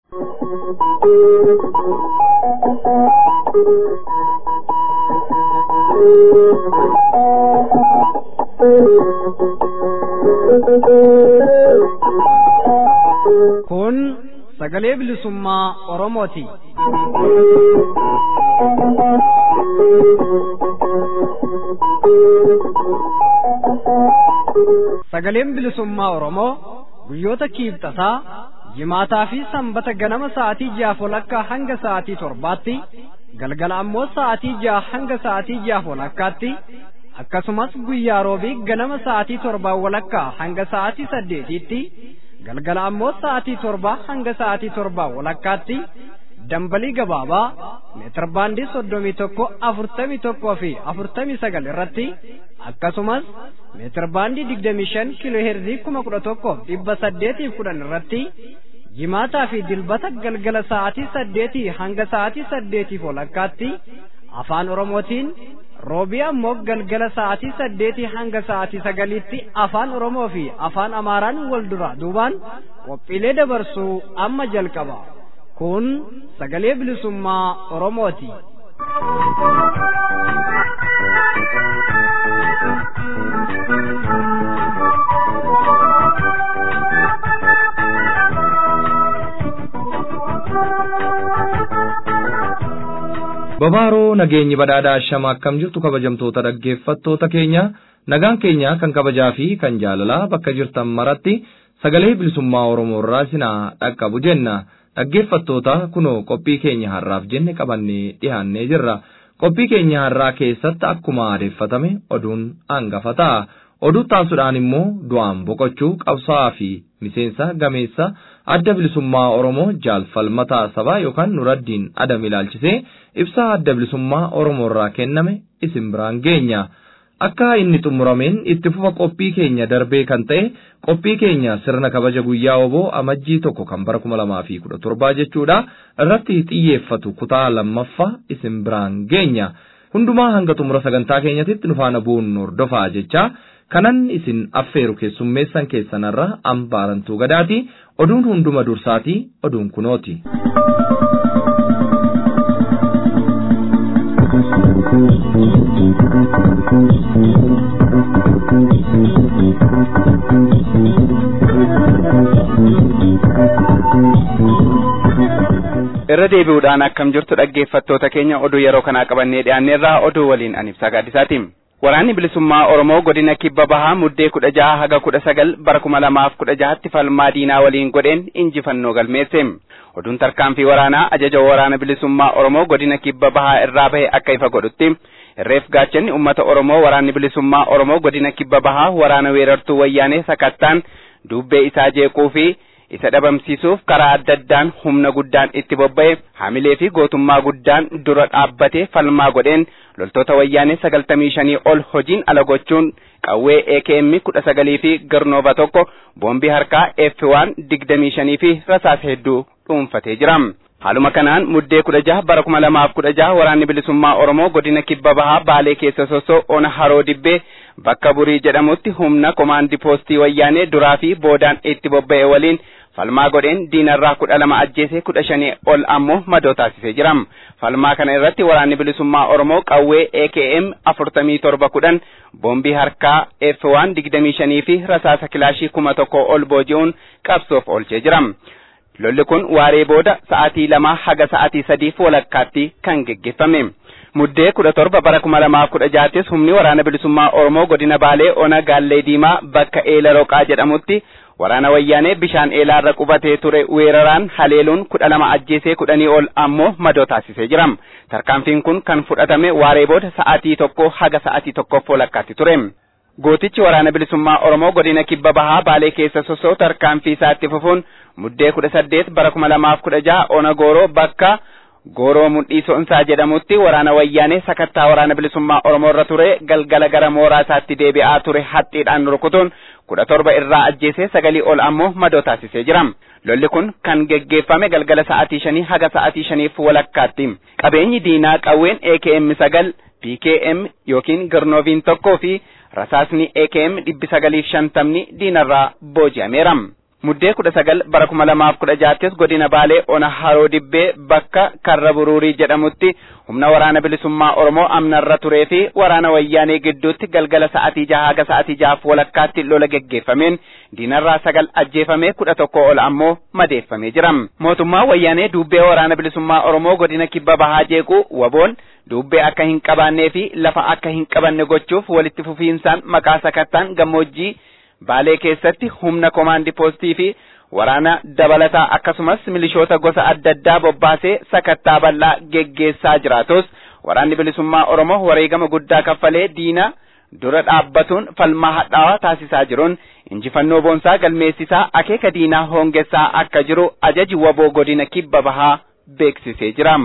Kun sagalee bilisummaa Oromooti. Sagaleen bilisummaa Oromoo guyyoota kiibxataa jimaataa fi sanbata ganama sa'aatii ja'a walakkaa hanga sa'aatii torbaatti galgala ammoo sa'aatii ja'a hanga sa'aatii ja'a walakkaatti akkasumas guyyaa roobii ganama sa'aatii torbaa walakkaa hanga sa'aatii saddeetiitti galgala ammoo sa'aatii torbaa hanga sa'aatii torbaa walakkaatti dambalii gabaabaa meetir baandii soddomii tokko afurtamii tokkoo fi afurtamii sagal irratti akkasumas meetir baandii digdamii shan kiiloo heerzii kuma kudha tokko dhibba saddeetiif kudhan irratti jimaataa fi dilbata galgala sa'aatii saddeetii hanga sa'aatii saddeetiif walakkaatti afaan oromootiin roobii ammoo galgala sa'aatii saddeetii hanga sa'aatii sagaliitti afaan oromoo fi afaan amaaraan wal dura duubaan qophiilee dabarsuu amma jalqaba kun sagalee bilisummaa oromooti. Babaaroo nageenyi badhaadhaa shama akkam jirtu kabajamtoota dhaggeeffattoota keenya nagaan keenya kan kabajaa fi kan jaalalaa bakka jirtan maratti sagalee bilisummaa Oromoo irraa isinaa dhaqqabu jenna dhaggeeffattoota kunoo qophii keenya har'aaf jenne qabannee dhiyaannee jirra qophii keenya har'aa keessatti akkuma adeeffatame oduun hangafa ta'a oduu taasudhaan immoo du'aan boqochuu qabsaa'aa fi miseensa gameessa adda bilisummaa Oromoo jaalfalmataa sabaa yookaan nuraddiin adam ilaalchisee ibsaa adda bilisummaa Oromoo irraa kenname isin biraan geenya. Akka inni xumurameen itti fufa qophii keenya darbee kan ta'e qophii keenya sirna kabaja guyyaa oboo amajjii tokko kan bara kuma lamaa fi kudha torbaa jechuudha irratti xiyyeeffatu kutaa lammaffaa isin biraan geenya. Hundumaa hanga xumura sagantaa keenyatitti nu faana bu'uun hordofaa jecha kanan isin affeeru keessummeessan keessanarra ambaarantuu gadaati oduun hunduma dursaati oduun kunooti. irra deebi'uudhaan akkam jirtu dhaggeeffattoota keenya oduu yeroo kanaa qabannee dhiyaanneerraa oduu waliin an ibsaa gaaddisaati. Waraanni bilisummaa Oromoo godina kibba bahaa muddee kudha jaha haga kudha sagal bara kuma lamaaf kudha jahatti falmaa diinaa waliin godheen injifannoo galmeesse. Oduun tarkaanfii waraanaa ajaja waraana bilisummaa Oromoo godina kibba bahaa irraa bahe akka ifa godhutti. Irreef gaachanni uummata Oromoo waraanni bilisummaa Oromoo godina kibba bahaa waraana weerartuu wayyaanee sakattaan dubbee isaa jeequu fi isa dhabamsiisuuf karaa adda addaan humna guddaan itti bobba'e hamilee fi gootummaa guddaan dura dhaabbatee falmaa godheen loltoota wayyaanee sagaltamii shanii ol hojiin ala gochuun qawwee AKM kudha sagalii fi garnoova tokko boombii harkaa F1 digdamii shanii fi rasaasa hedduu dhuunfatee jira. Haaluma kanaan muddee kudha jaha bara kuma lamaaf kudha jaha waraanni bilisummaa Oromoo godina kibba bahaa baalee keessa sosoo ona haroo dibbee bakka burii jedhamutti humna komaandii poostii wayyaanee duraa fi boodaan itti bobba'e waliin falmaa godheen diinarraa kudha lama ajjeesee kudha shanii ol ammoo madoo taasisee jira. Falmaa kana irratti waraanni bilisummaa Oromoo qawwee AKM afurtamii torba kudhan boombii harkaa F1 digdamii shanii fi rasaasa kilaashii kuma tokko ol booji'uun qabsoof oolchee jira. Lolli kun waaree booda sa'aatii lamaa haga sa'aatii sadiif walakkaatti kan geggeeffame. Muddee kudha torba bara kuma lamaaf kudha jahattis humni waraana bilisummaa Oromoo godina Baalee ona Gaallee Diimaa bakka Eela Roqaa jedhamutti waraana wayyaanee bishaan eelaarra qubatee ture weeraraan haleeluun kudha lama ajjeesee kudhanii ol ammoo madoo taasisee jira. Tarkaanfiin kun kan fudhatame waaree booda sa'aatii tokko haga sa'aatii tokkoof walakkaatti ture. Gootichi waraana bilisummaa Oromoo godina kibba bahaa Baalee keessa sosoo tarkaanfii isaatti fufuun muddee kudha saddeet bara kuma lamaaf kudha jaha ona gooroo bakka gooroo mudhii so'insaa jedhamutti waraana wayyaanee sakattaa waraana bilisummaa Oromoo irra ture galgala gara mooraa isaatti deebi'aa ture haxxiidhaan rukutuun kudha torba irraa ajjeesee sagalii ol ammoo madoo taasisee jira. Lolli kun kan geggeeffame galgala sa'aatii shanii haga sa'aatii shaniif walakkaatti. Qabeenyi diinaa qawween AKM sagal PKM yookiin Garnooviin tokkoo fi rasaasni AKM dhibbi sagaliif shantamni diinarraa booji'ameera. muddee kudha sagal bara kuma lamaaf kudha jaattis godina baalee ona haroo dibbee bakka karra buruurii jedhamutti humna waraana bilisummaa oromoo amnarra turee fi waraana wayyaanee gidduutti galgala sa'atii jaha haga sa'atii jahaaf walakkaatti lola geggeeffameen diinarraa sagal ajjeefamee kudha tokko ol ammoo madeeffamee jira mootummaa wayyaanee duubbee waraana bilisummaa oromoo godina kibba bahaa jeequu waboon duubbee akka hin qabaannee fi lafa akka hin qabanne gochuuf walitti fufiinsaan maqaa sakattaan gammoojjii baalee keessatti humna komaandi poostii fi waraana dabalataa akkasumas milishoota gosa adda addaa bobbaasee sakattaa bal'aa geggeessaa jiraatus waraanni bilisummaa oromoo wareegama guddaa kaffalee diina dura dhaabbatuun falmaa hadhaawaa taasisaa jiruun injifannoo boonsaa galmeessisaa akeeka diinaa hoongessaa akka jiru ajaji waboo godina kibba bahaa beeksisee jira.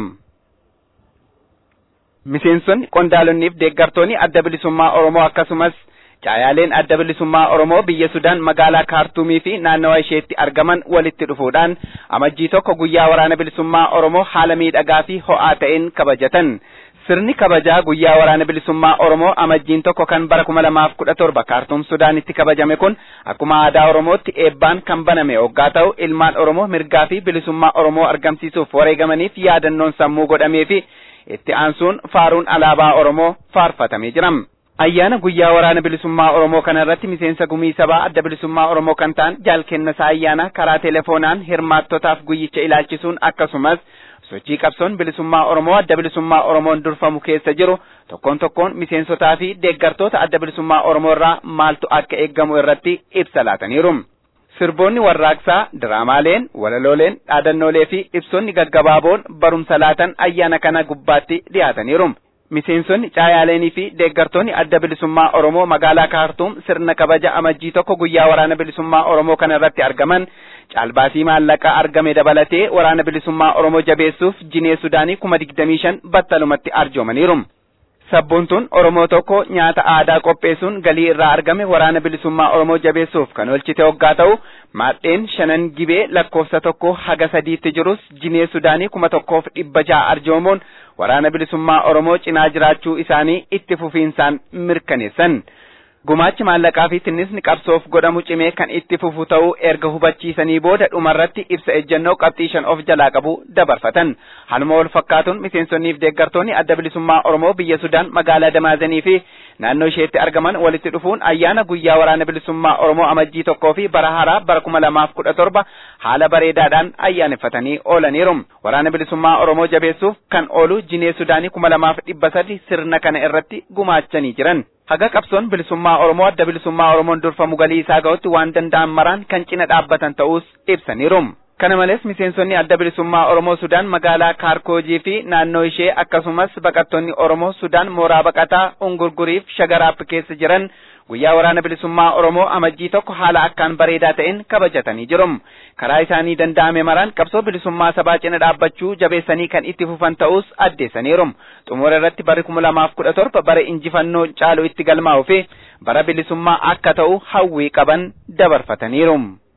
Miseensonni qondaalonniif deeggartoonni adda bilisummaa oromoo akkasumas caayaaleen adda bilisummaa oromoo biyya sudaan magaalaa kaartuumii fi naannawa isheetti argaman walitti dhufuudhaan amajjii tokko guyyaa waraana bilisummaa oromoo haala miidhagaa fi ho'aa ta'een kabajatan. Sirni kabajaa guyyaa waraana bilisummaa oromoo amajjiin tokko kan bara kuma lamaaf kudha torba kaartuum sudaanitti kabajame kun akkuma aadaa oromootti eebbaan kan baname hoggaa ta'u ilmaan oromoo mirgaa fi bilisummaa oromoo argamsiisuuf wareegamaniif yaadannoon sammuu godhamee fi itti aansuun faaruun alaabaa oromoo faarfatamee jira. ayyaana guyyaa waraana bilisummaa oromoo kana irratti miseensa gumii sabaa adda bilisummaa oromoo kan ta'an jaalkennasaa ayyaana karaa telefoonaan hirmaattotaaf guyyicha ilaalchisuun akkasumas sochii qabsoon bilisummaa oromoo adda bilisummaa oromoon durfamu keessa jiru tokkoon tokkoon miseensotaa fi deeggartoota adda bilisummaa oromoo irraa maaltu akka eeggamu irratti ibsa laataniiru. Sirboonni warraaqsaa, diraamaaleen, walalooleen, dhaadannoolee fi ibsoonni gaggabaaboon barumsa laatan ayyaana kana gubbaatti dhiyaataniiru. Miseensonni caayaaleenii fi deeggartoonni adda bilisummaa Oromoo magaalaa Kaartuum sirna kabaja amajjii tokko guyyaa waraana bilisummaa Oromoo kana irratti argaman caalbaasii maallaqaa argame dabalatee waraana bilisummaa Oromoo jabeessuuf jinee Sudaanii kuma digdamii shan battalumatti arjoomaniiru. Sabboontuun Oromoo tokko nyaata aadaa qopheessuun galii irraa argame waraana bilisummaa Oromoo jabeessuuf kan oolchite hoggaa ta'u maadheen shanan gibee lakkoofsa tokko haga sadiitti jirus jinee Sudaanii kuma tokkoof dhibba ja'a arjoomuun waraana bilisummaa Oromoo cinaa jiraachuu isaanii itti fufiinsaan mirkaneessan. Gumaachi maallaqaa fi tinnisni qabsoof godhamu cimee kan itti fufu ta'uu erga hubachiisanii booda dhumarratti ibsa ejjennoo qabxii shan of jalaa qabu dabarfatan. Haaluma wal fakkaatuun miseensonniif deeggartoonni adda bilisummaa Oromoo biyya Sudaan magaalaa Damaazanii fi naannoo isheetti argaman walitti dhufuun ayyaana guyyaa waraana bilisummaa Oromoo amajjii tokkoo fi bara haaraa bara kuma lamaaf kudha torba haala bareedaadhaan ayyaaneffatanii oolaniiru. Waraana bilisummaa Oromoo jabeessuuf kan oolu jinee Sudaanii kuma lamaaf dhibba sadi sirna kana irratti gumaachanii jiran. Haga qabsoon bilisummaa Oromoo adda bilisummaa Oromoon durfamu galii isaa ga'utti waan danda'an maraan kan cina dhaabbatan ta'us ibsaniiru. Kana malees miseensonni adda bilisummaa Oromoo Sudaan magaalaa Kaarkoojii fi naannoo ishee akkasumas baqattoonni Oromoo Sudaan mooraa baqataa Ungurguriif Shagaraap keessa jiran guyyaa waraana bilisummaa Oromoo amajjii tokko haala akkaan bareedaa ta'een kabajatanii jiru. Karaa isaanii danda'ame maraan qabsoo bilisummaa sabaa cina dhaabbachuu jabeessanii kan itti fufan ta'us addeessaniiru. Xumura irratti bara kuma lamaaf kudha torba bara injifannoo caalu itti galmaa'uu fi bara bilisummaa akka ta'u hawwii qaban dabarfataniiru.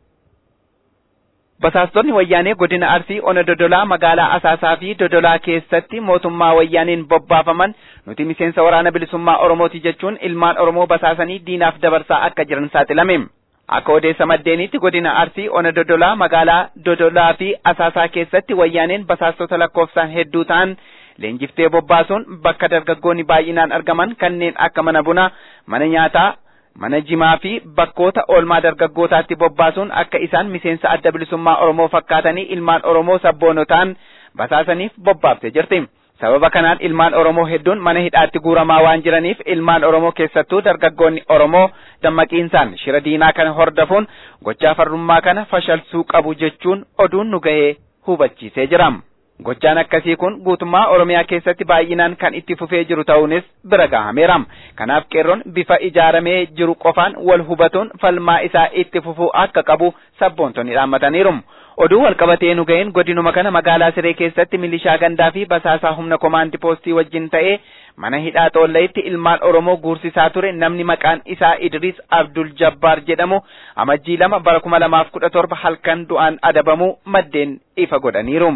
Basaastonni wayyaanee godina Arsii ona Dodolaa magaalaa Asaasaa fi Dodolaa keessatti mootummaa wayyaaneen bobbaafaman nuti miseensa waraana bilisummaa Oromooti jechuun ilmaan Oromoo basaasanii diinaaf dabarsaa akka jiran saaxilame. Akka odeessa maddeenitti godina Arsii ona Dodolaa magaalaa Dodolaa fi Asaasaa keessatti wayyaaneen basaastota lakkoofsaan hedduu ta'an leenjiftee bobbaasuun bakka dargaggoonni baay'inaan argaman kanneen akka mana bunaa, mana nyaataa, mana jimaa fi bakkoota oolmaa dargaggootaatti bobbaasuun akka isaan miseensa adda bilisummaa Oromoo fakkaatanii ilmaan Oromoo sabboonoo ta'an basaasaniif bobbaaftee jirti. Sababa kanaan ilmaan Oromoo hedduun mana hidhaatti guuramaa waan jiraniif ilmaan Oromoo keessattuu dargaggoonni Oromoo dammaqiinsaan shira diinaa kana hordofuun gochaa farrummaa kana fashalsuu qabu jechuun oduun nu ga'ee hubachiisee jira. Gochaan akkasii kun guutummaa Oromiyaa keessatti baay'inaan kan itti fufee jiru ta'uunis bira gahameera. Kanaaf qeerroon bifa ijaaramee jiru qofaan wal hubatuun falmaa isaa itti fufuu akka qabu sabboontonni dhaammataniiru. Oduu walqabatee nu ga'een godinuma kana magaalaa Siree keessatti milishaa gandaa fi basaasaa humna komaandi poostii wajjin ta'ee mana hidhaa xoolleetti ilmaan Oromoo guursisaa ture namni maqaan isaa Idris Abdul Jabbaar jedhamu amajjii lama bara kuma lamaaf kudha torba halkan du'aan adabamuu maddeen ifa godhaniiru.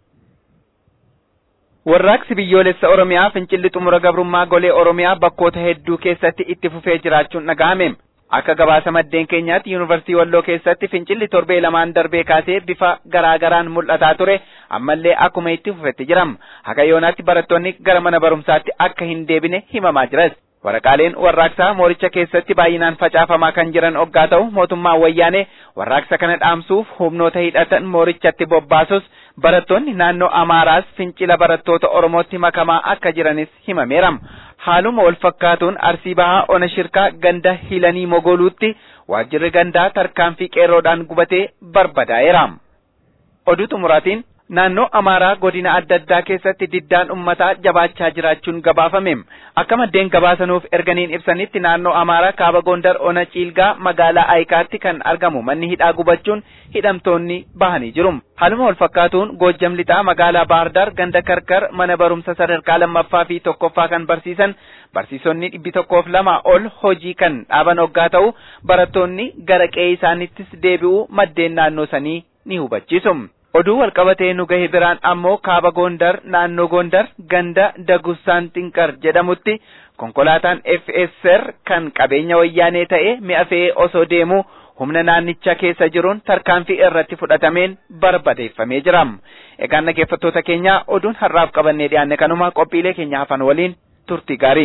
Warraaqsi biyyoolessa Oromiyaa fincilli xumura gabrummaa golee Oromiyaa bakkoota hedduu keessatti itti fufee jiraachuun dhaga'ame. Akka gabaasa maddeen keenyaatti yuunivarsiitii Walloo keessatti fincilli torbee lamaan darbee kaasee bifa garaa garaan mul'ataa ture ammallee akkuma itti fufetti jiram. Haga yoonaatti barattoonni gara mana barumsaatti akka hin deebine himamaa jiras. Waraqaaleen warraaqsaa mooricha keessatti baay'inaan facaafamaa kan jiran oggaa ta'u mootummaan wayyaanee warraaqsa kana dhaamsuuf humnoota hidhatan moorichatti bobbaasus barattoonni naannoo Amaaraas fincila barattoota Oromootti makamaa akka jiranis himameera. Haaluma wal fakkaatuun Arsii Bahaa Ona Shirkaa ganda Hilanii Mogoluutti waajjirri gandaa tarkaanfii qeerroodhaan gubatee barbadaa'eera. Oduu xumuraatiin naannoo Amaaraa godina adda addaa keessatti diddaan ummataa jabaachaa jiraachuun gabaafame. Akka maddeen gabaasanuuf erganiin ibsanitti naannoo Amaaraa kaaba Gondar Ona Ciilgaa magaalaa Ayikaatti kan argamu manni hidhaa gubachuun hidhamtoonni bahanii jiru. Haaluma wal fakkaatuun Goojjam Lixaa magaalaa Baahardar ganda Karkar mana barumsa sadarkaa lammaffaa fi tokkoffaa kan barsiisan barsiisonni dhibbi tokkoof lama ol hojii kan dhaaban hoggaa ta'u barattoonni gara qe'ee isaanittis deebi'uu maddeen naannoo sanii ni hubachiisu. Oduu walqabatee nu gahe biraan ammoo kaaba Gondar naannoo Gondar ganda Dagustaan Xinqar jedhamutti konkolaataan FSR kan qabeenya wayyaanee ta'e mi'a fe'ee osoo deemu humna naannicha keessa jiruun tarkaanfii irratti fudhatameen barbadeeffamee jira. Egaan dhaggeeffattoota keenya oduun har'aaf qabannee dhiyaanne kanuma qophiilee keenya hafan waliin turtii gaarii.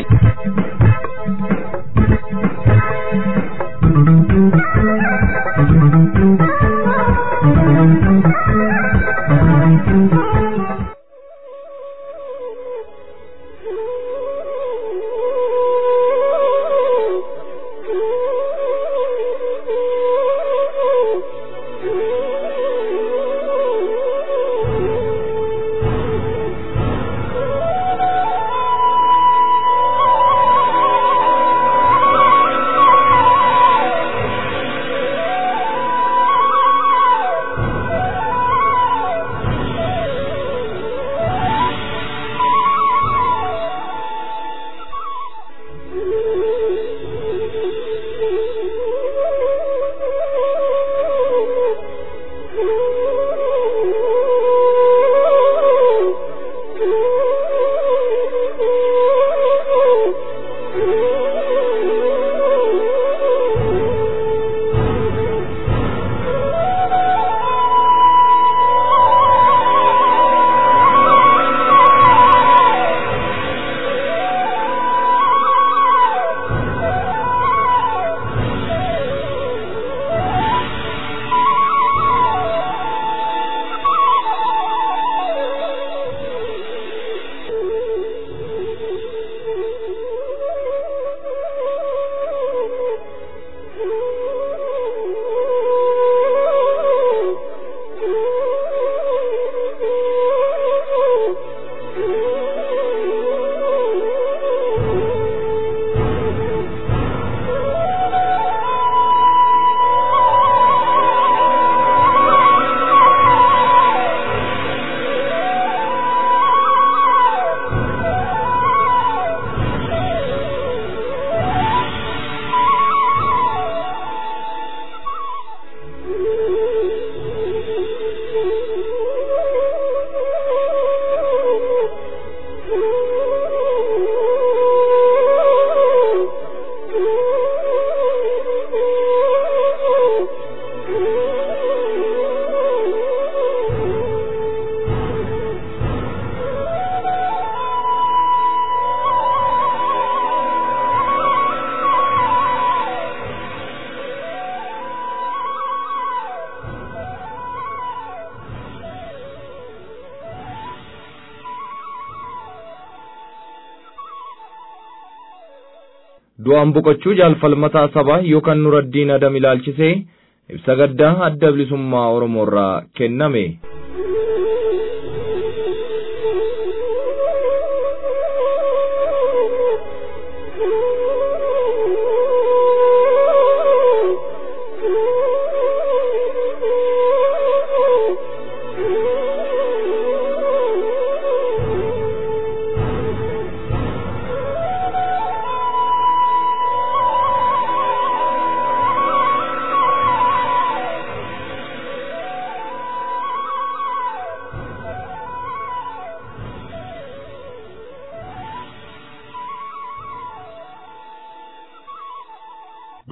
du'aan boqochuu jaalfalmataa sabaa yookaan nuraddiin adam ilaalchisee ibsa gaddaa adda bilisummaa oromoorraa kenname.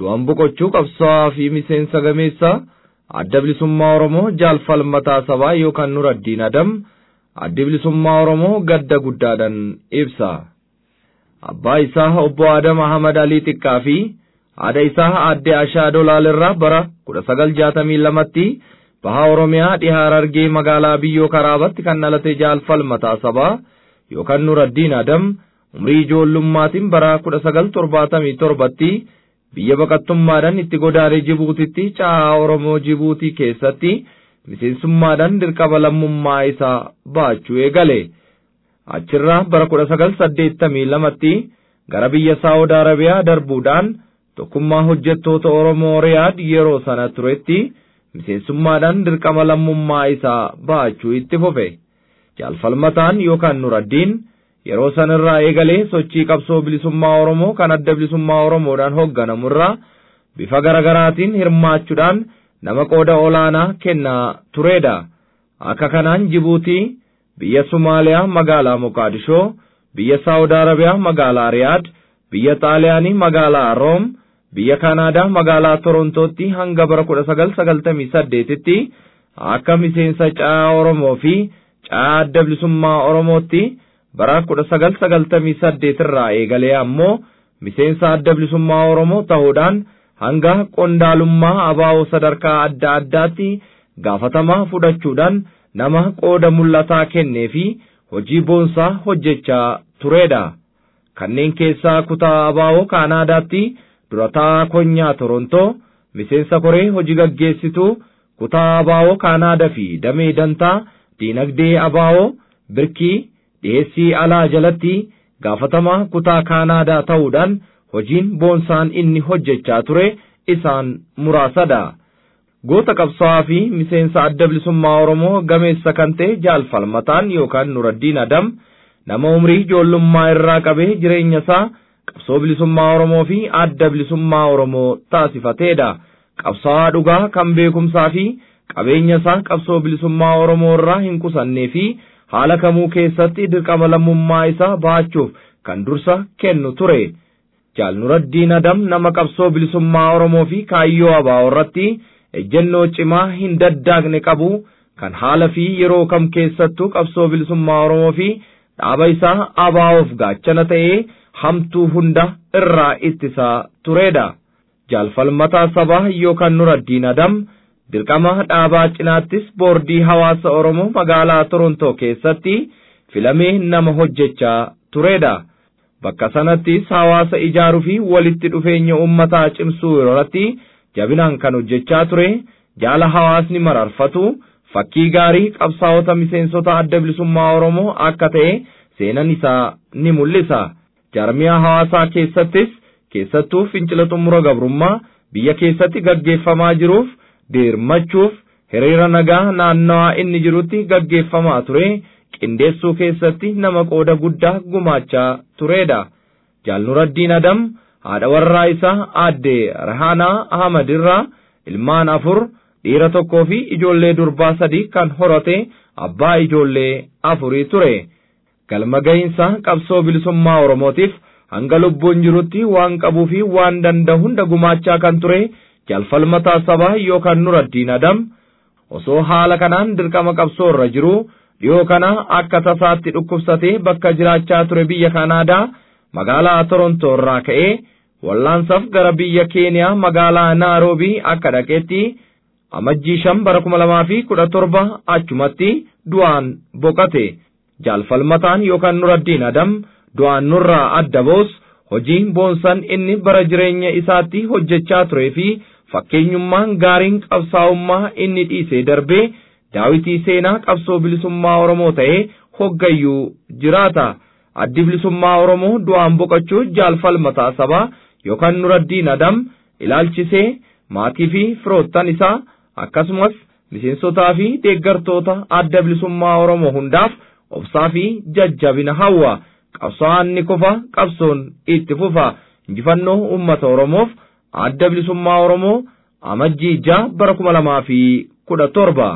du'an boqochuu qabsaa'aa fi miseensa gameessaa adda bilisummaa Oromoo jaalfalmataa sabaa yookaan Nuraddiin Adam addi bilisummaa Oromoo gadda guddaadhaan ibsa. Abbaa isaa obbo Adam Ahmad Alii Xiqqaa fi haadha isaa aadde Ashaa Dolaalirraa bara 1962tti baha Oromiyaa dhihaa Harargee magaalaa Biyyoo Karaabatti kan dhalate jaalfalmataa sabaa yookaan Nuraddiin Adam umrii ijoollummaatiin bara 1977tti biyya baqattummaadhaan itti godaanee Jibuutitti caahaa Oromoo Jibuutii keessatti miseensummaadhaan dirqama lammummaa isaa baachuu eegale. Achirraa bara 1982tti gara biyya Saawud Arabiyaa darbuudhaan tokkummaa hojjettoota Oromoo Riyaad yeroo sana turetti miseensummaadhaan dirqama lammummaa isaa baachuu itti fufe. Jaalfalmataan yookaan Nuraddiin yeroo sanarraa eegalee sochii qabsoo bilisummaa Oromoo kan adda bilisummaa Oromoodhaan hoogganamurraa bifa garaagaraatiin hirmaachuudhaan nama qooda olaanaa kennaa turedha. Akka kanaan Jibuutii, biyya Somaaliyaa magaalaa Moqaadishoo, biyya Saawud Arabiyaa magaalaa Riyaad, biyya Xaaliyaanii magaalaa Room, biyya Kanaadaa magaalaa Torontootti hanga bara 1998tti akka miseensa caa Oromoo fi caa adda bilisummaa Oromootti bara 1998 irraa eegalee ammoo miseensa adda bilisummaa Oromoo ta'uudhaan hanga qondaalummaa abaa'oo sadarkaa adda addaatti gaafatamaa fudhachuudhaan nama qooda mul'ataa kennee fi hojii boonsaa hojjechaa turedha. Kanneen keessaa kutaa abaa'oo Kaanaadaatti durataa konyaa Torontoo, miseensa koree hojii gaggeessituu kutaa abaa'oo Kaanaadaa fi damee dantaa diinagdee abaa'oo birkii dhiheessii alaa jalatti gaafatamaa kutaa Kaanaadaa ta'uudhaan hojiin boonsaan inni hojjechaa ture isaan muraasadha. Goota qabsaa'aa fi miseensa adda bilisummaa Oromoo gameessa kan ta'e jaalfalmataan yookaan Nuraddiin Adam nama umrii ijoollummaa irraa qabee jireenya isaa qabsoo bilisummaa Oromoo fi adda bilisummaa Oromoo taasifateedha. Qabsaa'aa dhugaa kan beekumsaa fi qabeenya isaa qabsoo bilisummaa Oromoo irraa hin qusannee fi haala kamuu keessatti dirqama lammummaa isaa baachuuf kan dursa kennu ture. Jaal Nuraddiin Adam nama qabsoo bilisummaa Oromoo fi kaayyoo abaa'oo irratti ejjennoo cimaa hin daddaagne qabu kan haala fi yeroo kam keessattuu qabsoo bilisummaa Oromoo fi dhaaba isaa abaa'oof gaachana ta'ee hamtuu hunda irraa ittisaa turedha. Jaalfalmataa sabaa yookaan Nuraddiin Adam dirqama dhaabaa cinaattis boordii hawaasa Oromoo magaalaa Torontoo keessatti filamee nama hojjechaa turedha. Bakka sanattis hawaasa ijaaruu fi walitti dhufeenya uummataa cimsuu irratti jabinaan kan hojjechaa ture jaala hawaasni mararfatu fakkii gaarii qabsaa'ota miseensota adda bilisummaa Oromoo akka ta'e seenan isaa ni mul'isa. Jaarmiyaa hawaasaa keessattis keessattuu fincila xumura gabrummaa biyya keessatti gaggeeffamaa jiruuf deermachuuf hiriira nagaa naannawaa inni jirutti gaggeeffamaa ture qindeessuu keessatti nama qooda guddaa gumaachaa turedha. Jaalnuraddiin Adam haadha warraa isaa aadde Rahaanaa Ahmad irraa ilmaan afur dhiira tokkoo fi ijoollee durbaa sadii kan horate abbaa ijoollee afurii ture. Galma gahinsa qabsoo bilisummaa Oromootiif hanga lubbuun jirutti waan qabuu fi waan danda'u hunda gumaachaa kan ture jaalfalmataa sabaa yookaan Nuraddiin Adam osoo haala kanaan dirqama qabsoo irra jiru dhiyoo kana akka tasaatti dhukkubsatee bakka jiraachaa ture biyya Kanaadaa magaalaa Torontoo irraa ka'ee wallaansaaf gara biyya Keeniyaa magaalaa Naaroobii akka dhaqeetti amajjii shan bara kuma lamaa fi kudha torba achumatti du'aan boqate jaalfalmataan yookaan Nuraddiin Adam du'aan nurraa adda boos hojiin boonsan inni bara jireenya isaatti hojjechaa turee fi fakkeenyummaan gaariin qabsaa'ummaa inni dhiisee darbee daawitii seenaa qabsoo bilisummaa Oromoo ta'ee hoggayyuu jiraata. Addi bilisummaa Oromoo du'aan boqachuu jaalfalmataa sabaa yookaan Nuraddiin Adam ilaalchisee maatii fi firoottan isaa akkasumas miseensotaa fi deeggartoota adda bilisummaa Oromoo hundaaf obsaa fi jajjabina hawwa. qabsaa'aan ni kufa qabsoon itti fufa injifannoo uummata oromoof adda bilisummaa oromoo amajjii ja'a bara kuma lamaa fi kudha torba.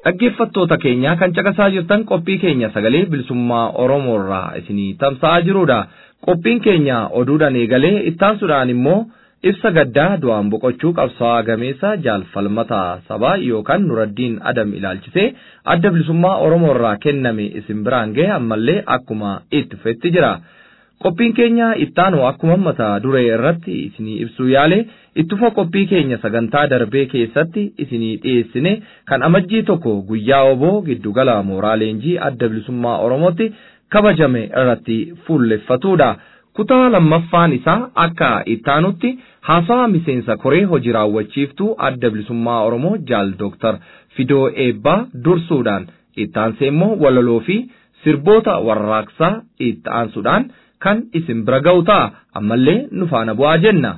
dhaggeeffattoota keenya kan caqasaa jirtan qophii keenya sagalee bilisummaa Oromoo irraa isinii tamsa'aa jirudha. Qophiin keenya oduudhaan eegalee ittaansuudhaan immoo ibsa gaddaa du'aan boqochuu qabsaa'aa gameessa jaalfalmataa sabaa yookaan nuraddiin adam ilaalchisee adda bilisummaa Oromoo irraa kenname isin biraan ga'e ammallee akkuma itti fufetti jira. Qophiin keenya ittaanu akkuma mata duree irratti isinii ibsuu yaale ittufa qophii keenya sagantaa darbee keessatti isinii dhiyeessine kan amajjii tokko guyyaa oboo giddugala mooraa leenjii adda bilisummaa Oromootti kabajame irratti fuulleffatudha. Kutaa lammaffaan isaa akka ittaanutti haasawa miseensa koree hojii raawwachiiftuu adda bilisummaa Oromoo jaal Dooktar Fidoo Eebbaa dursuudhaan ittaansee immoo walaloo fi sirboota warraaqsaa itti aansuudhaan kan isin bira ga'u ta'a ammallee nu faana bu'aa jenna.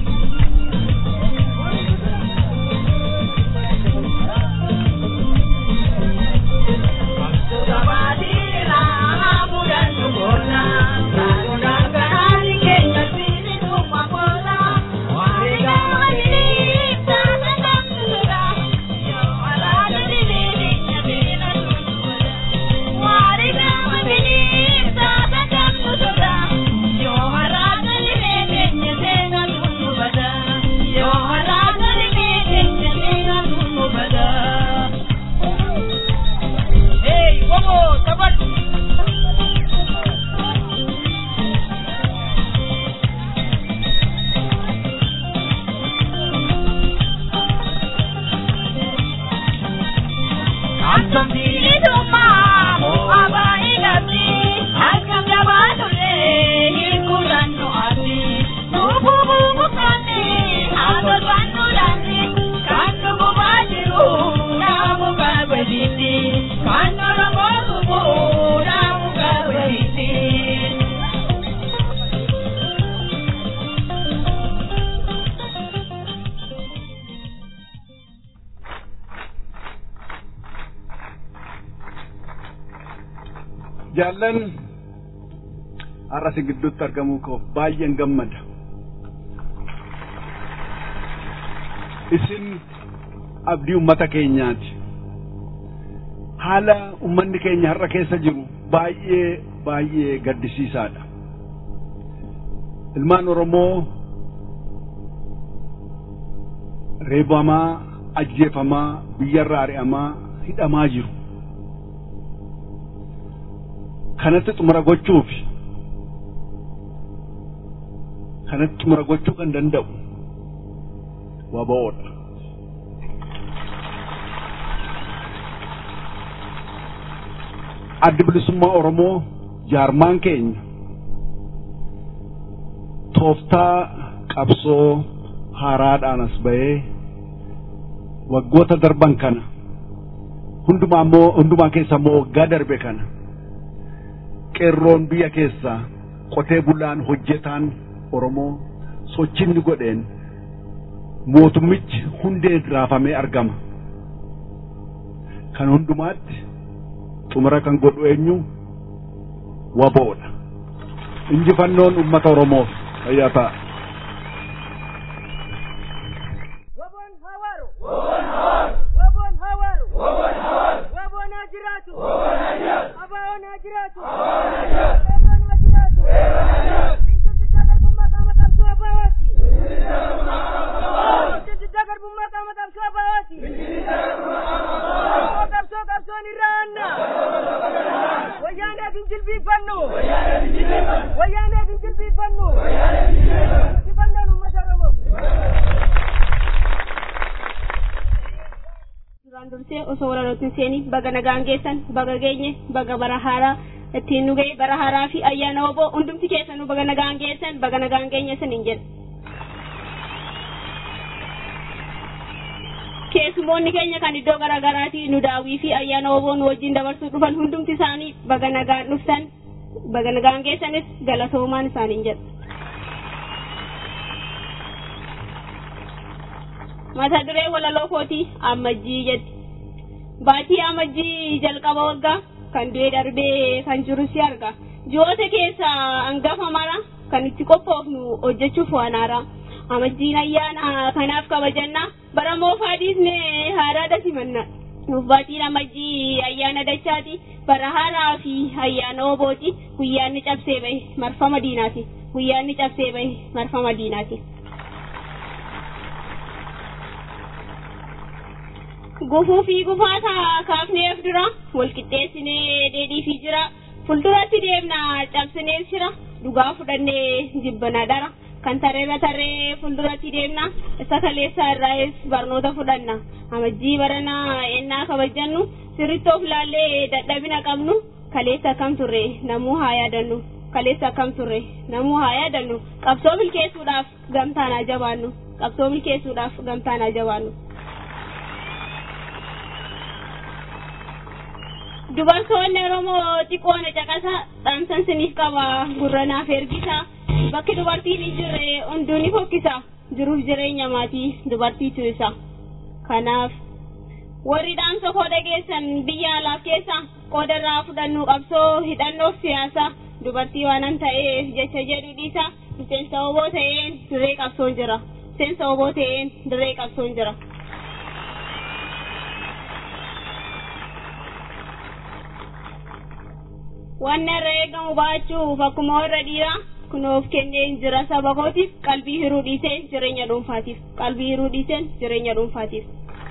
jaallan har'a si gidduutti argamuu koof baay'een gammada isin abdii ummata keenyaati haala ummanni keenya har'a keessa jiru baay'ee baay'ee gaddisiisaadha ilmaan oromoo reebamaa ajjeefamaa biyyarraa ari'amaa hidhamaa jiru kanatti xumura gochuuf kanatti xumura gochuu kan danda'u WBOdha. Addi bilisummaa Oromoo jaarmaan keenya tooftaa qabsoo haaraadhaan as bahee waggoota darban kana hundumaa immoo hundumaa keessa immoo waggaa darbe kana qeerroon biyya keessaa qotee bulaan hojjetaan Oromoo sochii godheen mootummichi hundeen raafamee argama. Kan hundumaatti xumura kan godhu eenyu WBOdha. Injifannoon uummata Oromoof fayyaa ta'a. dursee osoo walaloottiin seenii baga nagaan geessan baga geenye baga bara haaraa ittiin nu ga'e bara haaraa fi ayyaana oboo hundumti keessanuu baga nagaan geessan baga nagaan geenye saniin jedha. keessumoonni keenya kan iddoo garaagaraatii nu daawwii fi ayyaana oboo nu wajjin dabarsuu dhufan hundumti isaanii baga nagaan dhuftan baga nagaan geessanis galatoomaan isaaniin jedha. mata duree walaloo kootii ammajjii jedhi baatii ammajjii jalqaba waggaa kan du'ee darbee kan jiru si arga ji'oota keessa hangafa mara kan itti qophoofnu hojjechuuf waan haaraa amajjiin ayyaana kanaaf kabajanna bara moofaa dhiisne haaraadha simanna nuuf baatiin amajjii ayyaana dachaati bara haaraa fi ayyaana obooti guyyaanni cabsee bahe marfama diinaati guyyaanni cabsee bahe marfama diinaati. Gufuu fi gufaata kaafneef dura walqixxeessinee dheedhiifii jira fulduratti deemna cabsineef jira dhugaa fudhannee jibbana dara. kan tarreerra tarree fuulduratti deemna isa kaleessaa irraas barnoota fudhanna amajjii barana ennaa kabajannu sirritti of laallee dadhabina qabnu kaleessa akkam turre namuu haa yaadannu kaleessa akkam turre namuu haa yaadannu qabsoo milkeessuudhaaf gamtaan haa jabaannu qabsoo milkeessuudhaaf gamtaan haa jabaannu. Dubartoonni Oromoo xiqqoona caqasa dhaamsan siniif qaba gurranaaf ergisa. bakki dubartiin hin jirre hunduu ni fokkisa jiruuf jireenya maatii dubartiitu isa kanaaf warri dhaamsa koo dhageessan biyya alaaf keessa qoodarraa fudhannuu qabsoo hidhannoof siyaasa dubartii waanan ta'eef jecha jedhu dhiisa miseensa oboo ta'een dirree qabsoon jira miseensa oboo ta'een dirree qabsoon jira. Wanni irra eegamu baachuuf akkuma warra dhiiraa kunoof kenneen jira saba kootiif qalbii hiruu dhiiseen jireenya dhuunfaatiif qalbii hiruu dhiiseen jireenya dhuunfaatiif.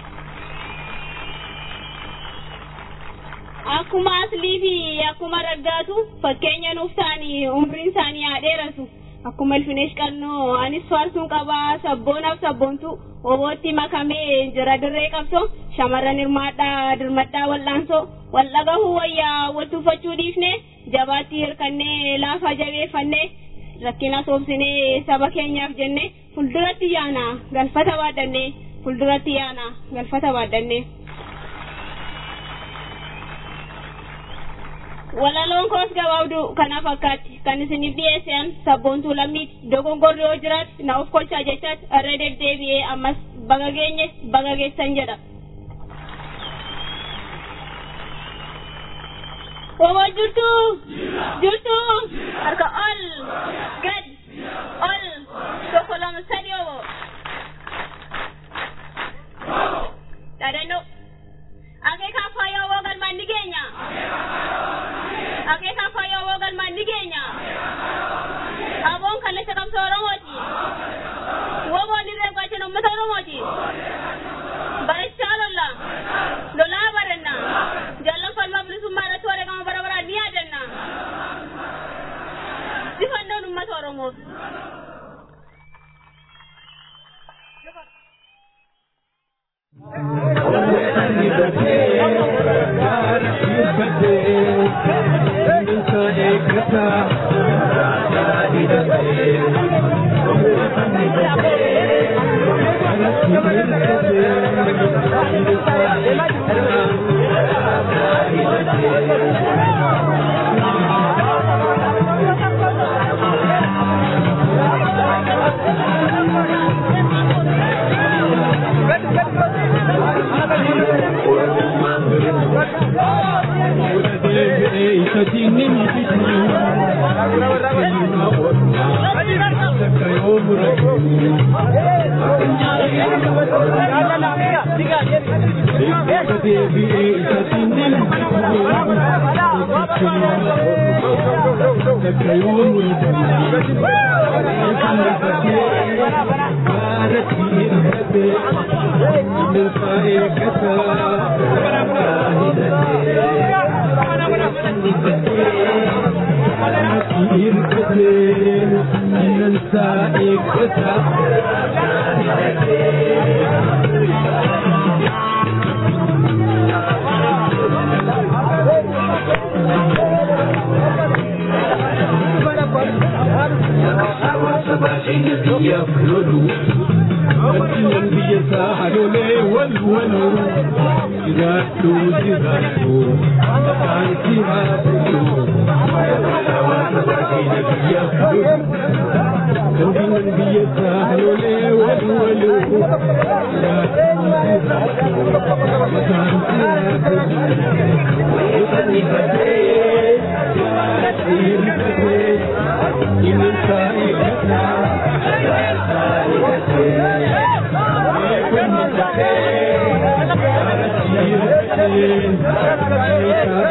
Akkuma aslii fi akkuma raggaatu fakkeenya nuuf ta'anii umriin isaanii haa dheeratu. Akkuma ilfineesh qannoo anis faarsuun qabaa sabboonaaf sabboontu obootti makamee jira dirree qabsoo shamarran hirmaadhaa dirmadhaa wal'aansoo wal dhagahuu wayyaa wal tuffachuu dhiifne jabaatti hirkannee laafaa jabeeffannee rakkina soobsinee saba keenyaaf jenne fulduratti yaana galfata baadhanne fulduratti yaana galfata baadhanne. Walaloon koos gabaabdu kana fakkaatti kan isiniif dhiyeessan sabboontuu lammiiti dogongorri yoo jiraate na of kolchaa jechaatti irra deddeebi'ee ammas baga geenye baga geessan jedha. Wobo jirtu jirtu harka ol gad ol tokko lama sadi wobo. Dhaadannoo. Akeekaa faayyaa woo galmaan ni geenya. Akeekaa faayyaa woo galmaan ni geenya. Aboon kalleessa qabsoo Oromooti. Woboon dirree qaachan uummata Oromooti. Barachaa lolla. Lolaa baranna. Jaallan falmaa bilisummaa irratti wareegama bara baraan ni yaadanna. Sifannoon uummata Oromoo. Thank you.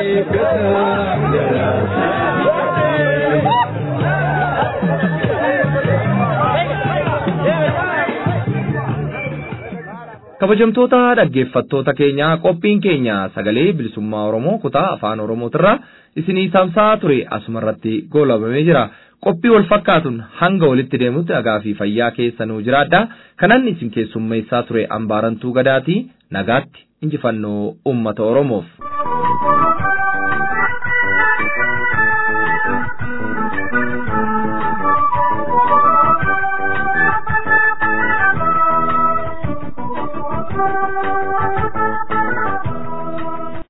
kabajamtoota dhaggeeffattoota keenya qophiin keenya sagalee bilisummaa oromoo kutaa afaan oromootirraa isinii tamsa'aa ture asumarratti goolabamee jira qophii wal fakkaatuun hanga walitti deemutti nagaa fi fayyaa keessanuu jiraadha kanan isin keessummeessaa ture ambaarantuu gadaatii nagaatti injifannoo ummata oromoof.